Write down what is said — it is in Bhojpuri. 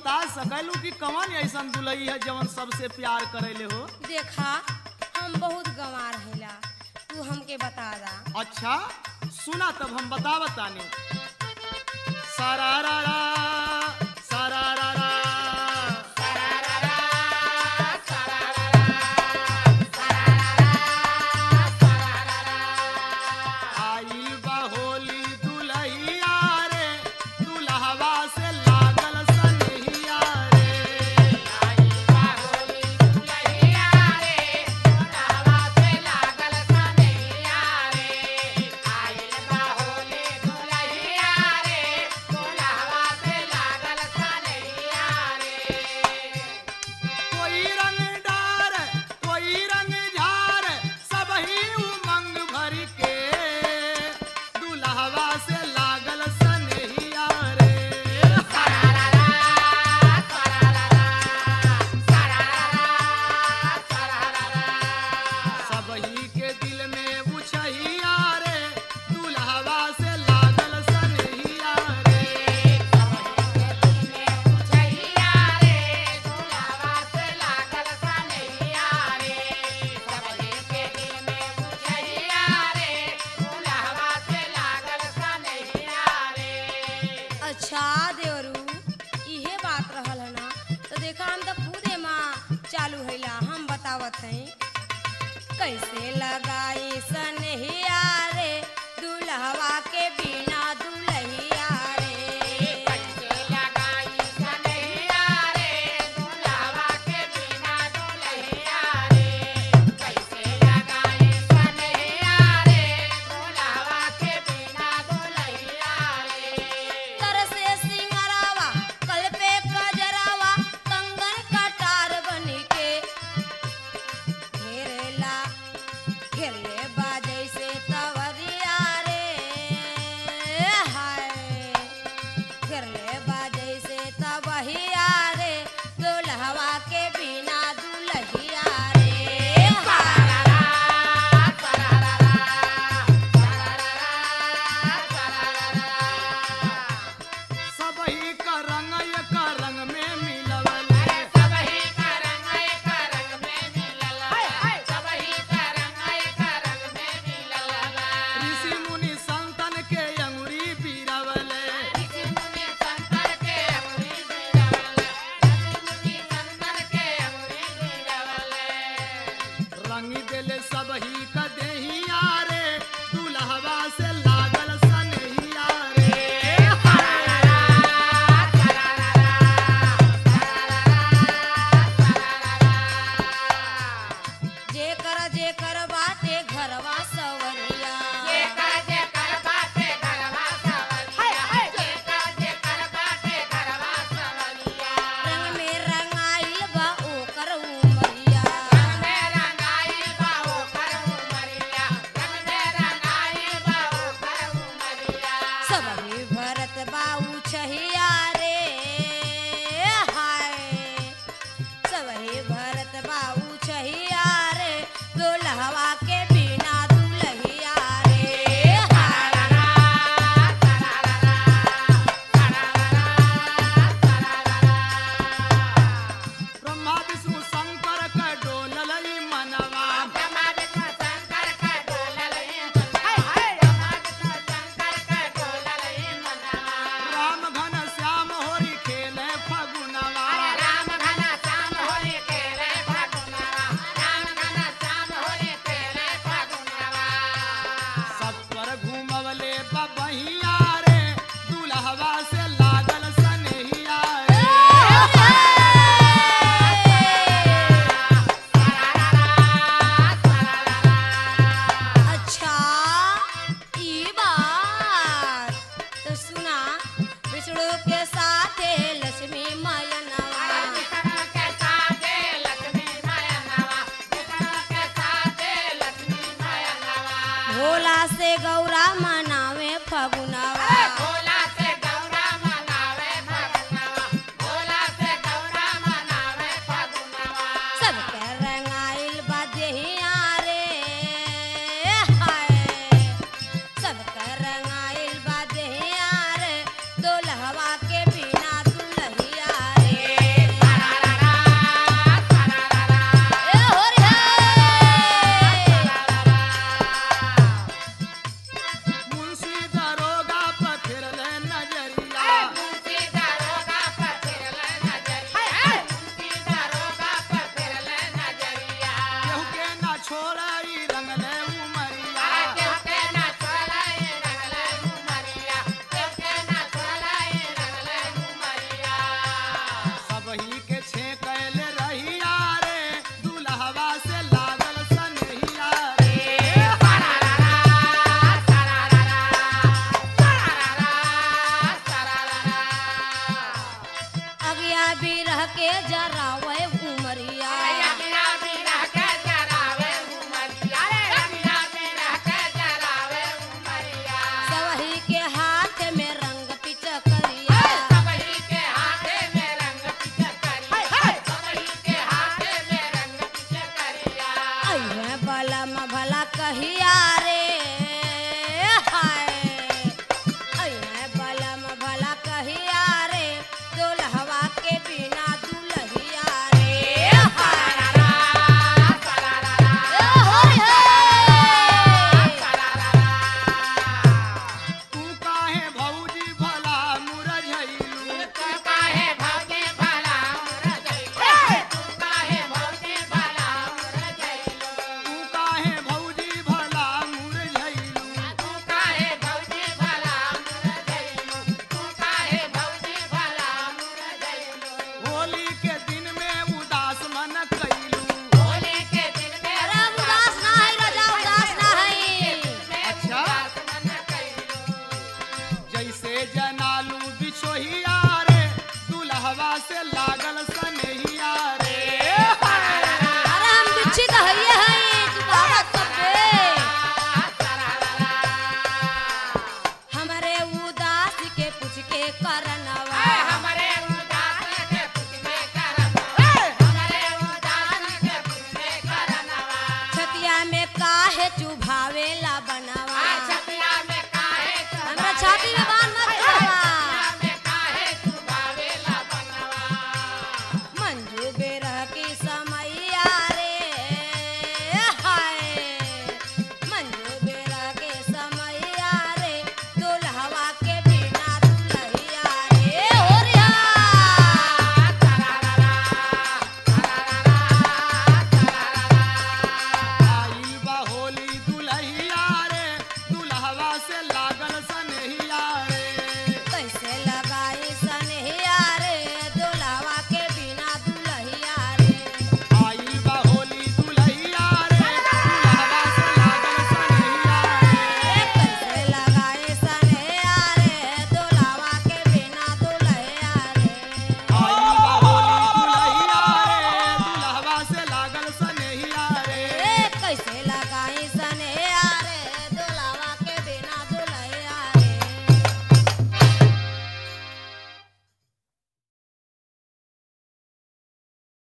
बता सकलू कि कौन ऐसन दुलई है जवन सबसे प्यार करेले हो देखा हम बहुत गंवा रहेला तू हमके बता दा अच्छा सुना तब हम बता बताने सरारा सरारा आई बा होली दुलहिया रे दुल्हवा से लागल सनहिया रे कोई रंग डार कोई रंग झार सब ही उमंग भर के दुल्हवा से लागल सनहिया रे सब ही के दिल में उछहिया रे दुल्हवा से लागल सनहिया रे अच्छा देवरू इहे बात रहल है ना तो देखा हम तो खुदे माँ चालू हैला हम बतावत हैं कैसे लगाई सनहिया रे दुल्हवा के बिना दुल्हिया रे तरसे सिंगरावा कल पे कजरावा कंगन कटार बनी के घेरेला घेरले बाजै से तवरिया रे हाय घेरले बाजै से तबहिया रे दुल्हवा के बिना दुल्हिया रे हाय सब ही का रंग एक रंग में मिलवल ऋषि मुनि संतन के अंगुरी पीरवल रंग दिल सब ही का देहिया रे दुल्हवा से लागल सनहिया रे जेकर जेकर बाटे घरवा सवरिया रंग में रंगाइल बा ओकर उमरिया सब ही भरत बाऊ छहिया रे हाय सब ही भरत बाऊ छहिया रे दुल्हवा के बिना दुल्हिया रे हाय ब्रह्मा विष्णु शंकर का डोलल मनवा राम घन श्याम होरी खेले फगुनवा सब पर घूमवले बबहिया रे दुल्हवा से लागल सनहिया रे अच्छा ई बात तो सुना विष्णु के साथे लक्ष्मी मयनवा भोला से गौरा मनावे फगुनवा सबके रंगाइल बा देहिया रे हाय सबके रंगाइल बा देहिया रे दुल्हवा के बिना दुल्हिया रे कैसे जनालू बिछोहिया रे दुल्हवा से लागल सनहिया रे अरे हम बिच्छी तो हइये हई तू बात सब बे हमारे उदास के पूछ के कर